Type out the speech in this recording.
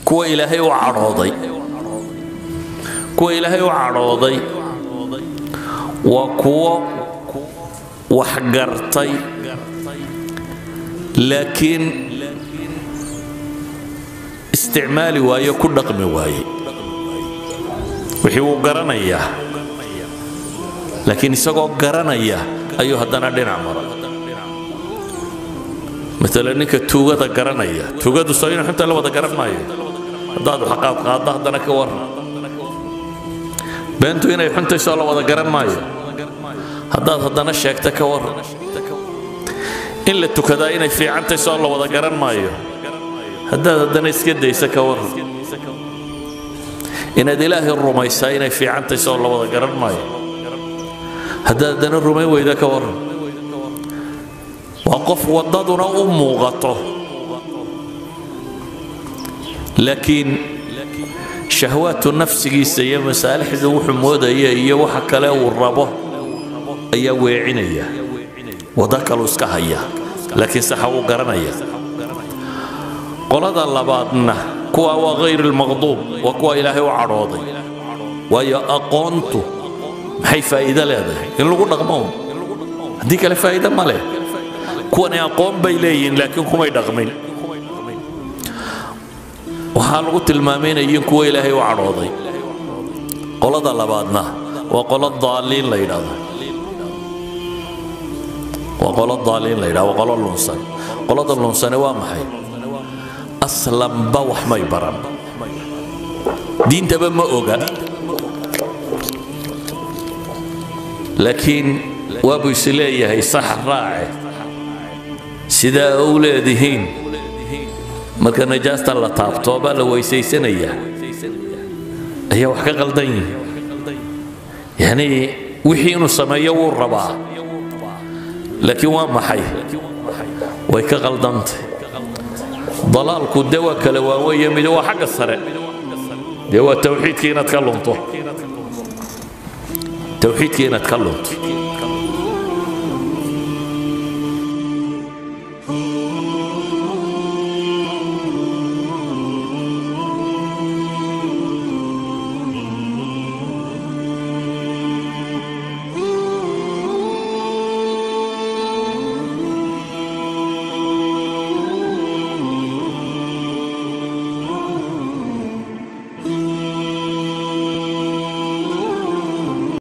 kuwa ilaahay u cadhooday kuwa ilaahay u cadhooday waa kuwo wax gartay laakiin isticmaali waayo ku dhaqmi waayey wixii wuu garanayaa laakiin isagoo garanaya ayuu haddana dhinac maray maalan ninka tuugada garanaya tuugadu soo inuu xunta la wada garan maayo haddaad wax qaad qaaddo haddana ka warran beentu inay xuntaysoo la wada garan maayo haddaad haddana sheegta ka warran in la tukadaa inay fiicantaysoo la wada garan maayo haddaad haddana iska daysa ka warran inaad ilaahay rumaysaa inay fiicantaysoo la wada garan maayo haddaad haddana rumayn weyda ka warran waa qof waddaduna u muuqato laakiin shahwaatu nafsigiisa iyo masaalixdu wuxuu moodaya iyo waxa kale uu rabo ayaa weecinaya waddo kaluu iska haya laakiin saxa uu garanaya qolada labaadna kuwa waa hayr almaqduub waa kuwa ilaahay u cadhooday waayo aqoontu maxay faa'iido leedahay in lagu dhaqmo haddii kale faa'iido ma leh kuwani aqoon bay leeyihiin laakiin kumay dhaqmin waxaa lagu tilmaamay inay yihiin kuwa ilaahay u cadhooday qolada labaadna waa qolo daaliin la yidhaahdo waa qolo daaliin la yidhahdo waa qolo lunsan qolada lunsane waa maxay aslanba wax may baran diintaba ma oga laakiin waabuu is leeyahay sax raace sidaa u leedihiin marka najaasta la taabto baa la weysaysanayaa ayaa wax ka qaldan yihin yacnii wixii inuu sameeyo wuu rabaa laakiin waa maxay way ka qaldantay dalaalku dee waa kala waaweeye mid waa xagga sare dee waa tawxiidkii inaad ka lunto tawxiidkii inaad ka lunto